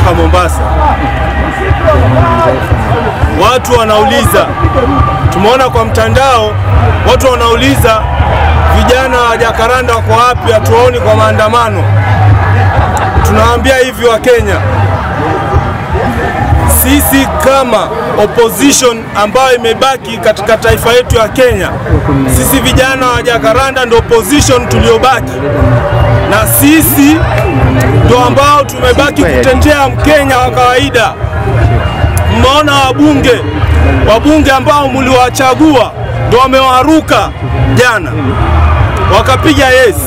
kutoka Mombasa. Watu wanauliza, tumeona kwa mtandao, watu wanauliza vijana wa Jakaranda wako wapi? Hatuwaoni kwa maandamano. Tunawaambia hivi wa Kenya, sisi kama opposition ambayo imebaki katika taifa yetu ya Kenya, sisi vijana wa Jakaranda ndio opposition tuliobaki, na sisi ndio ambao tumebaki kutetea Mkenya wa kawaida. Mmeona wabunge wabunge ambao mliwachagua ndio wamewaruka jana, wakapiga yes.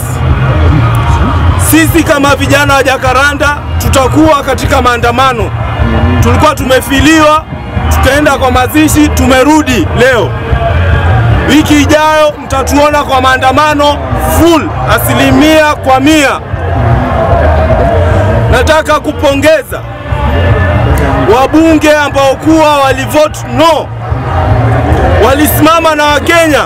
Sisi kama vijana wa Jakaranda tutakuwa katika maandamano. Tulikuwa tumefiliwa, tukaenda kwa mazishi, tumerudi leo. Wiki ijayo mtatuona kwa maandamano full, asilimia kwa mia. Nataka kupongeza wabunge ambao kuwa walivote no, walisimama na Wakenya.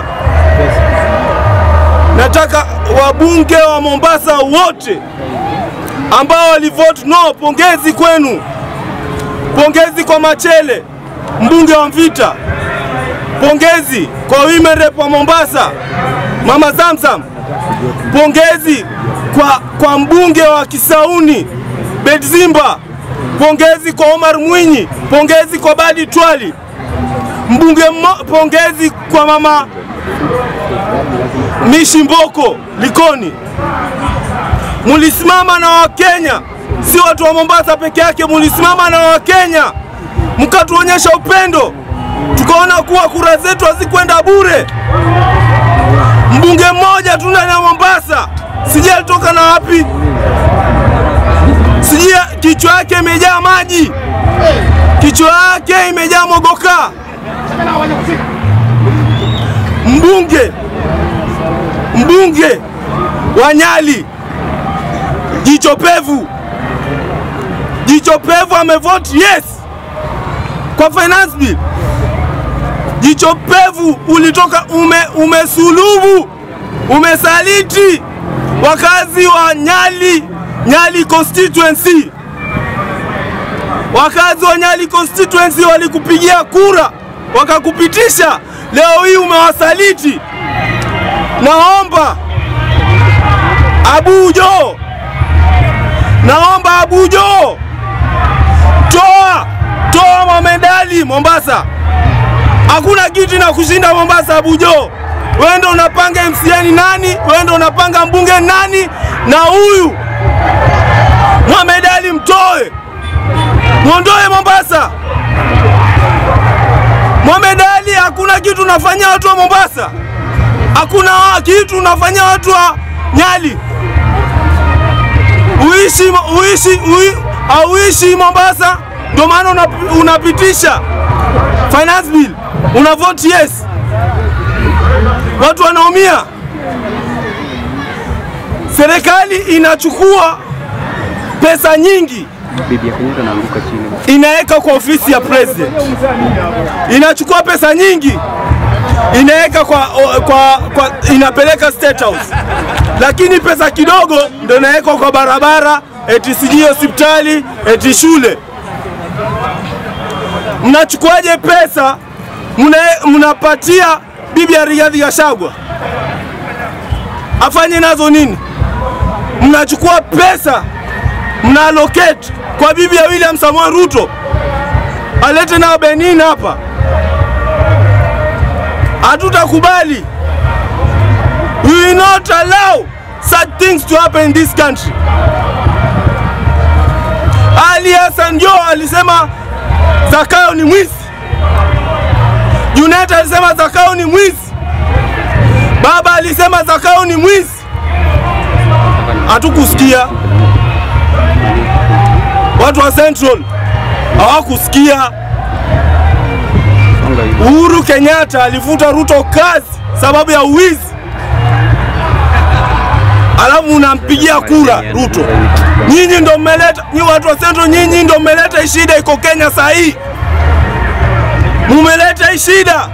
Nataka wabunge wa Mombasa wote ambao walivote no, pongezi kwenu. Pongezi kwa Machele, mbunge wa Mvita. Pongezi kwa women rep wa Mombasa, Mama Zamzam. Pongezi kwa, kwa mbunge wa Kisauni Bedzimba. Pongezi kwa Omar Mwinyi. Pongezi kwa Badi Twali mbunge mmo, pongezi kwa mama Mishi Mboko Likoni. Mulisimama na Wakenya, si watu wa Mombasa peke yake, mulisimama na Wakenya mkatuonyesha upendo, tukaona kuwa kura zetu hazikwenda bure. Mbunge mmoja tu ndani ya Mombasa, sijui alitoka na wapi, sijui kichwa yake imejaa maji, kichwa yake imejaa mogoka. Mbunge mbunge wa Nyali jicho pevu, jicho pevu amevote yes kwa finance bill. Jicho pevu ulitoka ume, umesulubu umesaliti wakazi wa Nyali, Nyali constituency. Wakazi wa Nyali constituency walikupigia kura wakakupitisha, leo hii umewasaliti. Naomba Abujo, naomba Abujo, toa toa mamedali Mombasa. Hakuna kitu na kushinda Mombasa. Abujo, wewe ndio unapanga MCA ni nani, wewe ndio unapanga mbunge nani, na huyu Mohamed Ali mtoe, mwondoe Mombasa. Mohamed Ali, hakuna kitu unafanyia watu wa Mombasa, hakuna kitu unafanyia watu wa Nyali. Uishi, uishi, ui, auishi Mombasa, ndio maana una, unapitisha finance bill, una vote yes, watu wanaumia. Serikali inachukua pesa nyingi Bibi ya Kenyatta anaanguka chini. inaweka kwa ofisi ya president, inachukua pesa nyingi inaweka kwa, kwa, kwa inapeleka State House, lakini pesa kidogo ndio inawekwa kwa barabara, eti sijui hospitali, eti shule. Mnachukuaje pesa mna- mnapatia bibi ya Rigathi Gachagua afanye nazo nini? Mnachukua pesa mna allocate kwa bibi ya William Samoei Ruto alete nao Benin hapa. Hatutakubali. We will not allow such things to happen in this country. Ali Hassan Joho alisema Zakayo ni mwizi. Junet alisema Zakayo ni mwizi. Baba alisema Zakayo ni mwizi. Hatukusikia. Watu wa Central hawakusikia. Songa hivi. Uhuru Kenyatta alifuta Ruto kazi sababu ya uwizi, alafu unampigia kura Ruto. Nyinyi ndo mmeleta, nyi watu wa Central, nyinyi ndo mmeleta hii shida iko Kenya saa hii, mumeleta hii shida.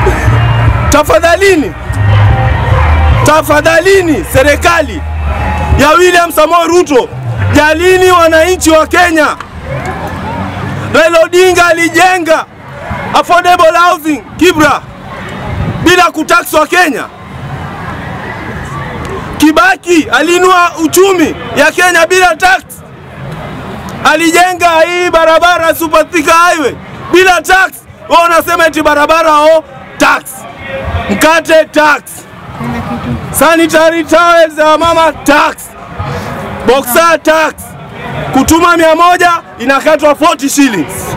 Tafadhalini, tafadhalini serikali ya William Samoei Ruto. Jalini wananchi wa Kenya. Raila Odinga alijenga affordable housing Kibra bila kutax wa Kenya. Kibaki alinua uchumi ya Kenya bila tax. Alijenga hii barabara Super Thika Highway bila tax. Wao unasema eti barabara o tax, mkate tax, sanitary towels za mama tax, boxer tax, kutuma mia moja inakatwa 40 shillings.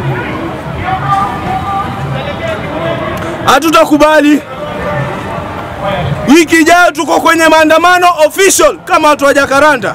Hatutakubali. Wiki ijayo tuko kwenye maandamano official kama watu wa Jakaranda.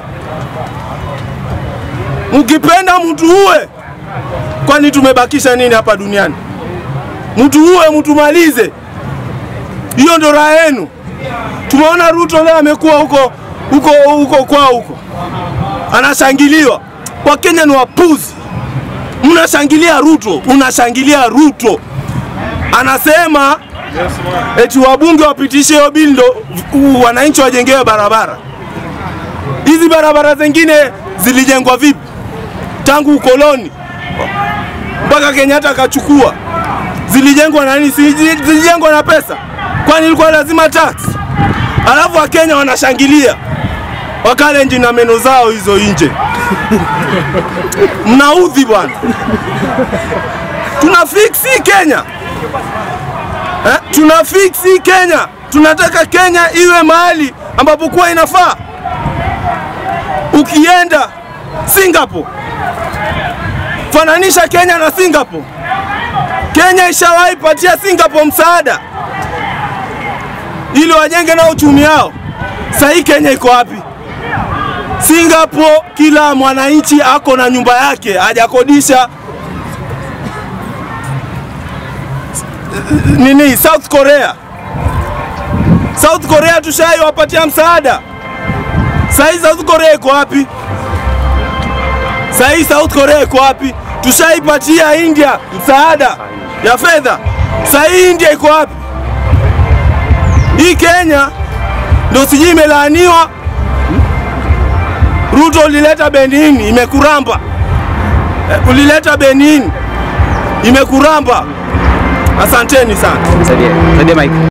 Mkipenda mtu uwe, kwani tumebakisha nini hapa duniani? Mtu uwe, mtu malize, hiyo ndo raha yenu. Tumeona Ruto leo amekuwa huko huko huko kwao huko, anashangiliwa. Wakenya ni wapuzi, mnashangilia Ruto, unashangilia Ruto anasema eti wabunge wapitishe hiyo bili ndo u- wananchi wajengewe barabara. Hizi barabara zingine zilijengwa vipi tangu ukoloni mpaka Kenyatta akachukua? Zilijengwa na nini? Si zilijengwa na pesa? Kwani ilikuwa lazima tax? Alafu Wakenya wanashangilia wakalenji na meno zao hizo nje. Mnaudhi bwana, tuna fiksi Kenya eh? Tuna fiksi Kenya, tunataka Kenya iwe mahali ambapo kuwa inafaa. Ukienda Singapore, fananisha Kenya na Singapore. Kenya ishawahi patia Singapore msaada ili wajenge na uchumi wao. Sasa hii Kenya iko wapi? Singapore kila mwananchi ako na nyumba yake, hajakodisha nini. South Korea, South Korea tushaiwapatia msaada. Sasa hii South Korea iko wapi? Sasa hii South Korea iko wapi? Tushaipatia India msaada ya fedha. Sasa hii India iko wapi? Hii Kenya ndio sijui imelaaniwa. Ruto ulileta Benin imekuramba, Eh, ulileta Benin imekuramba. Asanteni sana. Saidie, saidie Mike.